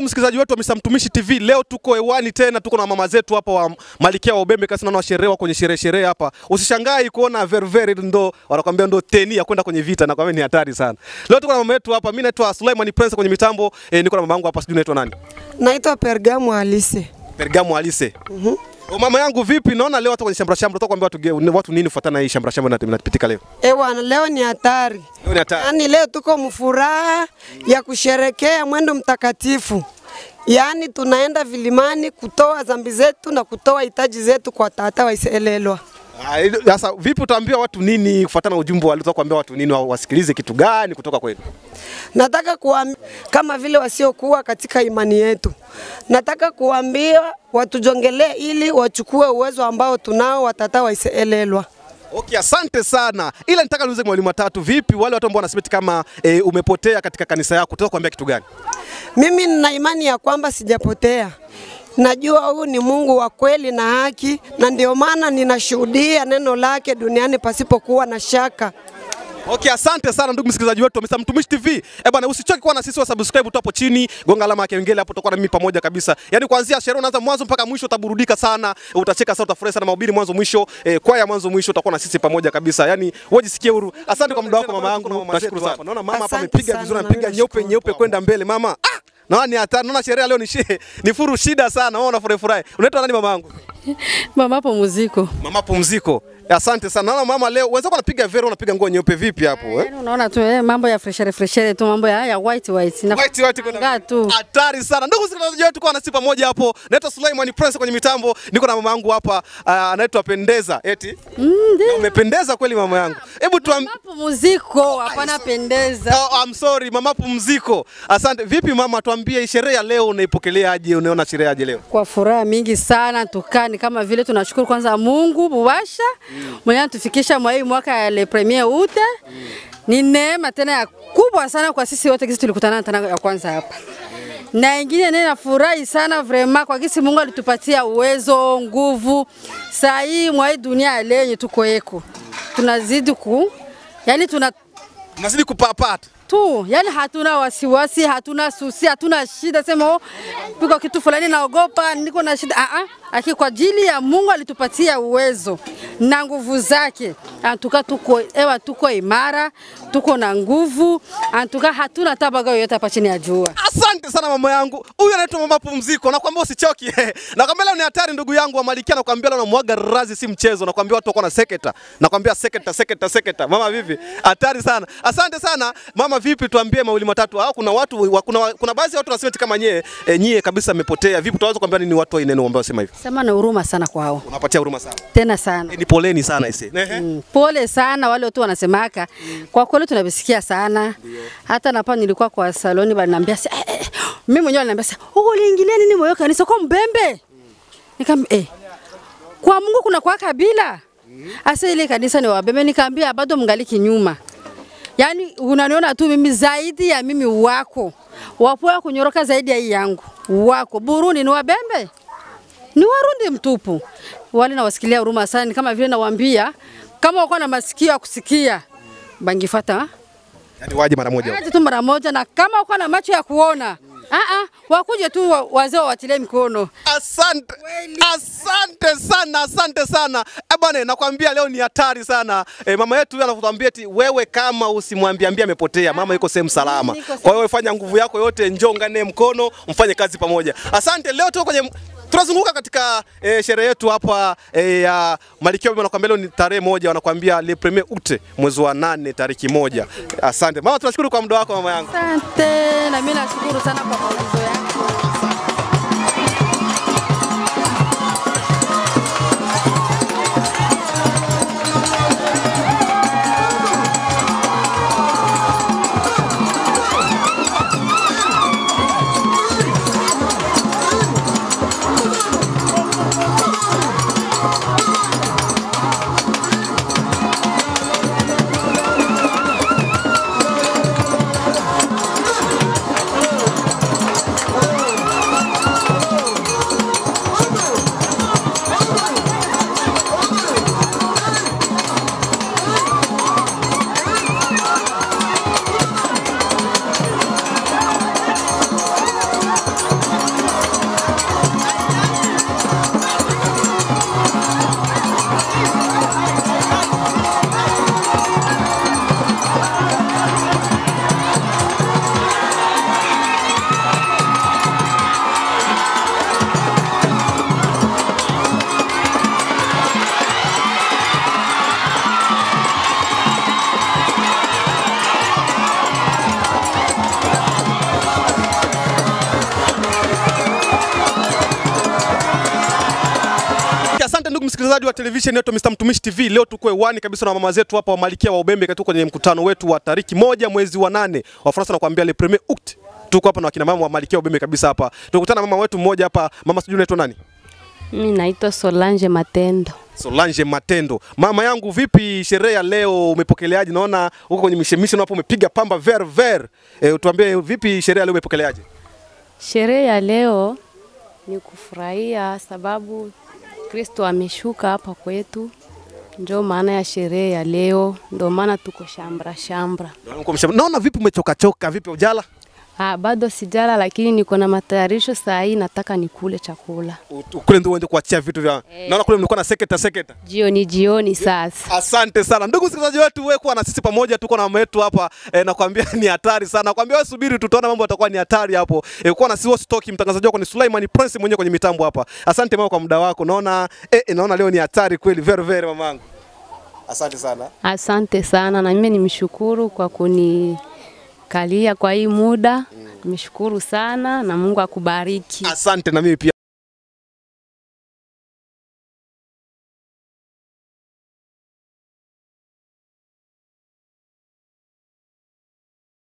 msikilizaji wetu wa Mr. Mtumishi TV, leo tuko hewani tena, tuko na mama zetu hapa wa Malikia wa Ubembe kasi naona sherehe kwenye sherehe sherehe hapa. Usishangai kuona ververi ndo wanakuambia ndo teni ya kwenda kwenye vita na kwa ni hatari sana. Leo tuko na mama yetu hapa, mimi naitwa Sulaiman Prince kwenye mitambo, eh, niko na mama yangu hapa, sijui naitwa nani? Naitwa Pergamu Alise. Pergamo Alise. Mhm. O mama yangu vipi? Naona leo hata kwenye shambra shambra utakwambia watu ge- watu nini kufuatana na hii shambra shambra inapitika leo. Eh bwana, leo ni hatari. Leo ni hatari. Yaani leo tuko mfuraha ya kusherekea mwendo mtakatifu. Yaani tunaenda vilimani kutoa dhambi zetu na kutoa hitaji zetu kwa tata waiselelwa. Ah, ili- Sasa vipi utaambia watu nini kufuatana na ujumbe walitaka kuambia watu nini wa- wasikilize kitu gani kutoka kwenu? Nataka kuambia kama vile wasiokuwa katika imani yetu. Nataka kuambia watujongelee ili wachukue uwezo ambao tunao watata waiselelwa. Okay, asante sana. Ila nitaka niulize mwalimu watatu, vipi wale watu ambao wanasema eti kama e, umepotea katika kanisa yako, utaka kuambia kitu gani? Mimi nina imani ya kwamba sijapotea. Najua huyu ni Mungu wa kweli na haki, na ndio maana ninashuhudia neno lake duniani pasipokuwa na shaka. Okay, asante sana ndugu msikilizaji wetu wa Mr. Mtumishi TV. Eh bwana, usichoke kuwa na sisi wa subscribe tu hapo chini, gonga alama ya kengele hapo, tutakuwa na mimi pamoja kabisa. Yaani kuanzia sherehe unaanza mwanzo mpaka mwisho utaburudika sana, utacheka sana, utafurahi sana mahubiri mwanzo mwisho, eh, kwaya mwanzo mwisho utakuwa na sisi pamoja kabisa. Yaani wewe jisikie huru. Asante kwa muda wako mama yangu. Nashukuru sana. Naona mama hapa Asante amepiga sana, vizuri, na anapiga mimi nyeupe nashukuru. nyeupe kwenda mbele mama. Ah! Naona ni hatari. Naona sherehe leo ni shi, ni furu shida sana. Wewe unafurahi furahi. Unaitwa nani mama yangu? Mama pumziko. Mama pumziko. Asante sana. Naona mama leo wenzako wanapiga vero, unapiga nguo nyeupe vipi hapo eh? Yaani unaona tu eh, mambo ya freshere freshere tu mambo ya, ya white white. Na White white kuna Ngaa tu. hatari sana. Ndugu msikilizaji wetu, tuko nasi pamoja hapo. Naitwa Sulaiman Prince kwenye mitambo. Niko na mama yangu hapa ah, anaitwa Pendeza. Eti? Mm, ndio. Na umependeza kweli mama yangu. Hebu tuam Mama pumziko, hapana pendeza. Oh, I'm sorry mama pumziko. Asante. Vipi mama, tuambie sherehe ya leo unaipokelea aje? Unaona sherehe aje leo? Kwa furaha mingi sana tukani kama vile tunashukuru kwanza Mungu Buwasha mwenye anatufikisha mwa hii mwaka ya le premier ute. Ni neema tena ya kubwa sana kwa sisi wote kisi tulikutana tena ya kwanza hapa. Na ingine nene nafurahi sana vrema kwa kisi Mungu alitupatia uwezo, nguvu. Saa hii mwa hii dunia ya leo yenye tuko eko. Tunazidi ku yani tuna Unazidi kupapata. tu, yani hatuna wasiwasi, hatuna susi, hatuna shida sema oh, piko kitu fulani naogopa, niko na shida. Ah ah, aki kwa ajili ya Mungu alitupatia uwezo na nguvu zake. Antuka tuko ewa, tuko imara, tuko na nguvu, antuka hatuna tabaga yoyote hapa chini ya jua. Asante sana mama yangu. Huyu anaitwa mama pumziko. Nakwambia usichoki. Nakwambia leo ni hatari ndugu yangu wa Malikia. Nakwambia leo namwaga razi si mchezo. Nakwambia watu wako na seketa. Nakwambia seketa seketa seketa. Mama vipi? Hatari sana. Asante sana. Mama vipi? Tuambie mawili matatu. Au kuna watu wa- kuna kuna baadhi ya watu wanasema eti kama nyie e, nyie kabisa mmepotea. Vipi tunaweza kuambia nini watu wa neno ambao wasema hivi? Sema na huruma sana kwao, Unapatia huruma sana. tena sana. E, ni poleni sana ise. Mm, pole sana wale watu wanasemaka. Kwa kweli tunavisikia sana. Hata napa nilikuwa kwa saloni baliniambia si, eh, eh, mimi mwenyewe aliniambia si, "Oh, uliingilia nini moyo kanisa kwa mbembe?" Nikamwambia eh, kwa Mungu kuna kwa kabila. Asa ile kanisa ni wabembe, nikamwambia bado mngaliki nyuma. Yaani unaniona tu mimi zaidi ya mimi wako. Wapo wa kunyoroka zaidi ya hii yangu. Wako Burundi ni wabembe ni Warundi mtupu. Wale nawasikilia huruma sana, ni kama vile nawaambia kama wako na masikio ya kusikia bangifata Yaani waje mara moja. aje tu mara moja, na kama wako na macho ya kuona ah ah, wakuje tu wa- wazee wawatilie mikono. Asante, asante sana, asante sana eh bwana, nakwambia leo ni hatari sana eh, mama yetu huyu anatuambia eti wewe kama usimwambie ambie amepotea, mama yuko sehemu salama. Niko sehemu- Kwa hiyo fanya nguvu yako yote, njoo ngane mkono, mfanye kazi pamoja. Asante. Leo tuko kwenye tunazunguka katika eh, sherehe yetu hapa eh, ya Malkia Wema. Nakwambia leo ni tarehe moja, wanakwambia le premier ute mwezi wa nane tariki moja. Asante mama, tunashukuru kwa muda wako mama yangu. Asante, na mimi nashukuru sana kwa maulizo yako. msikilizaji wa television yetu Mr. Mtumishi TV, leo tuko hewani kabisa na mama zetu hapa wa Malkia wa Ubembe katika kwenye mkutano wetu wa tariki moja mwezi wa nane wa Faransa na kuambia le premier août. Tuko hapa na wakina mama wa Malkia wa Ubembe kabisa hapa. Tukutana na mama wetu mmoja hapa, mama sijui unaitwa nani? Mimi naitwa Solange Matendo. Solange Matendo. Mama yangu, vipi sherehe ya leo umepokeleaje? Naona huko kwenye mishemisho hapo umepiga pamba ver ver. E, utuambie vipi sherehe ya leo umepokeleaje? Sherehe ya leo ni kufurahia sababu Kristo ameshuka hapa kwetu, ndio maana ya sherehe ya leo, ndio maana tuko shambra shambra. Naona vipi umechoka choka, vipi ujala? Ah, bado sijala, lakini niko na matayarisho saa hii, nataka nikule chakula U- Kule ndio uende kuachia vitu vya. Naona kule mlikuwa na seketa seketa. jioni jioni. Sasa Asante sana ndugu msikilizaji wetu, wewe kuwa na sisi pamoja, tuko na mama yetu hapa e, nakwambia ni hatari sana. Nakwambia wewe subiri, tutaona mambo yatakuwa ni hatari hapo. E, kuwa na sisi stoki, mtangazaji wako ni Sulaiman Prince mwenyewe kwenye mitambo hapa. Asante mama kwa muda wako. Naona eh, eh, naona leo ni hatari kweli, very very mamangu. Asante sana. asante sana, na mimi nimshukuru kwa kunikalia kwa hii muda. Nimeshukuru sana na Mungu akubariki. Asante na mimi pia.